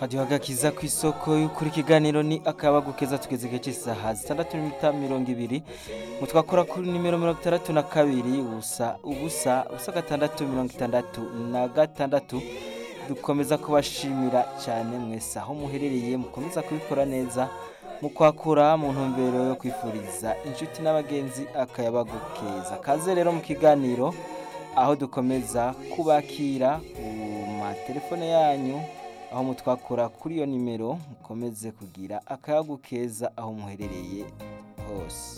radiyo agakiza ku isoko y'ukuri ikiganiro ni akabagu keza tugeze igihe cy'isaha zitandatu n'iminota mirongo ibiri mutwakora kuri nimero mirongo itandatu na kabiri ubusa ubusa ubusa gatandatu mirongo itandatu na gatandatu dukomeza kubashimira cyane mwese aho muherereye mukomeza kubikora neza mu kwakura mu ntumbero yo kwifuriza inshuti n'abagenzi akayabagu keza kaze rero mu kiganiro aho dukomeza kubakira ku matelefone yanyu aho mutwakura kuri iyo nimero mukomeze kugira akayagu keza aho muherereye hose